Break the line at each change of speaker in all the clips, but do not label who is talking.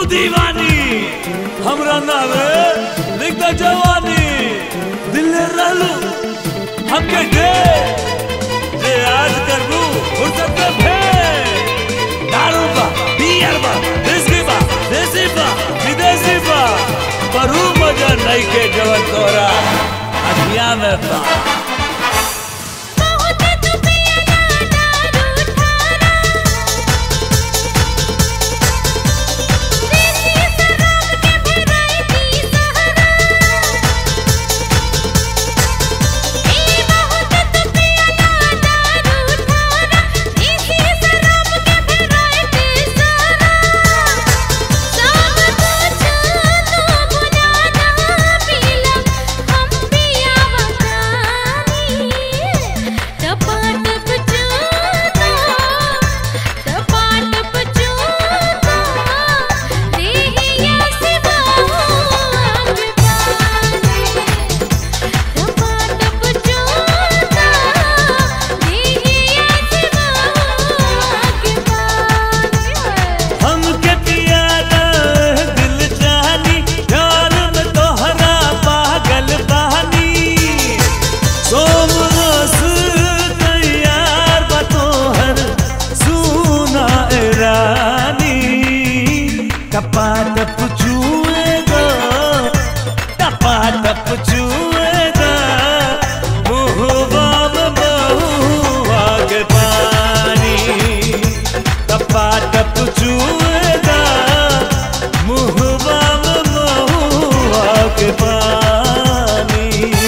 दीवानी हमरा नावे लिख द जवानी दिल रहलू हमके दे जे आज करबू फुर्सत में भे दारू बा बियर बा विस्की बा देसी बा विदेशी बा पर ऊ मजा नहीं के जवन तोरा अखिया में बा
बहुत तू पियला दारू ठारा देसी शराब के भेराइटी सहारा ए बहुत तू पियला दारू ठारा देसी शराब के भेराइटी सहारा सब कुछ तू बुझाना पीला हम पिया बतानी टपाटप चूता टपाटप चूता देहिया से बाहर पानी टपाटप चूता देहिया से बाहर पानी
हमके पियादा दिल जानी प्यार में तोहरा पागल बहानी सोम रस तैयार बा तोहर सुना ए रानी टपा टप चुएगा टपा टप चुएगा मुहबा में बहुआ के पानी टपा टप चुएगा मुहबा में महुआ के पानी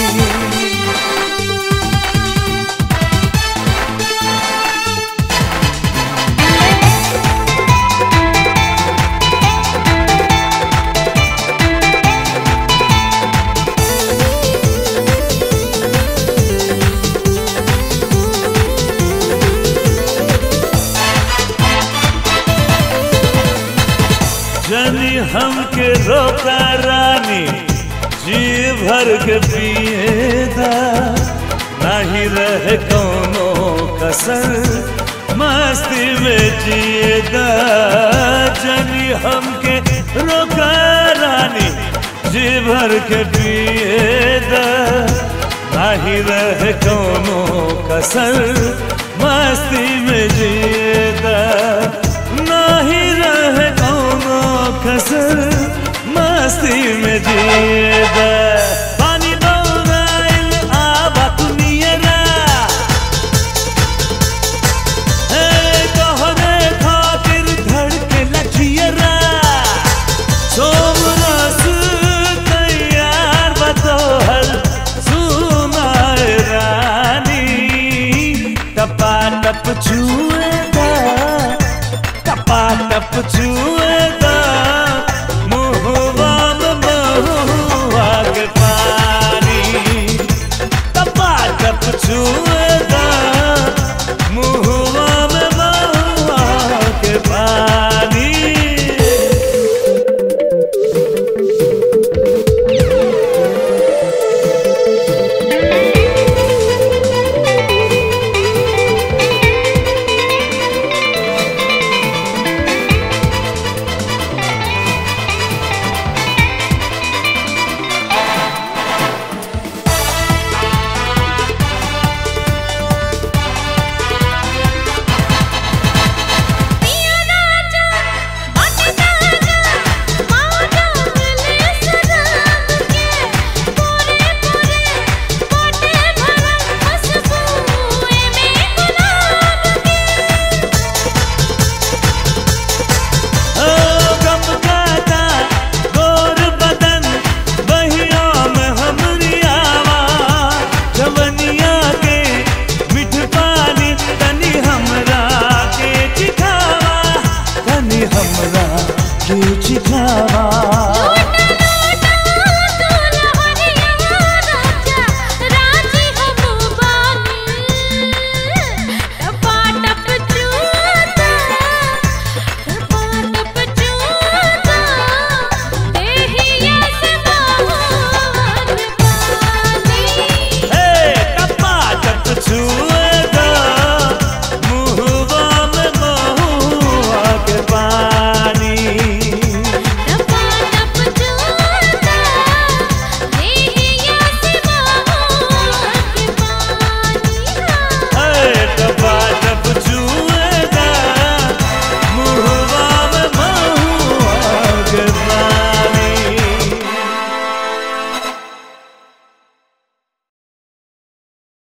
जनी हमके रोका रानी जी भर के पिएदा नहीं रहे कोनो कसर मस्ती में जिएदा जनी हमके रोका रानी जी भर के पिएदा नहीं रहे कोनो कसर मस्ती में जिएदा नहीं रहे कोनो कसर मस्ती में जिए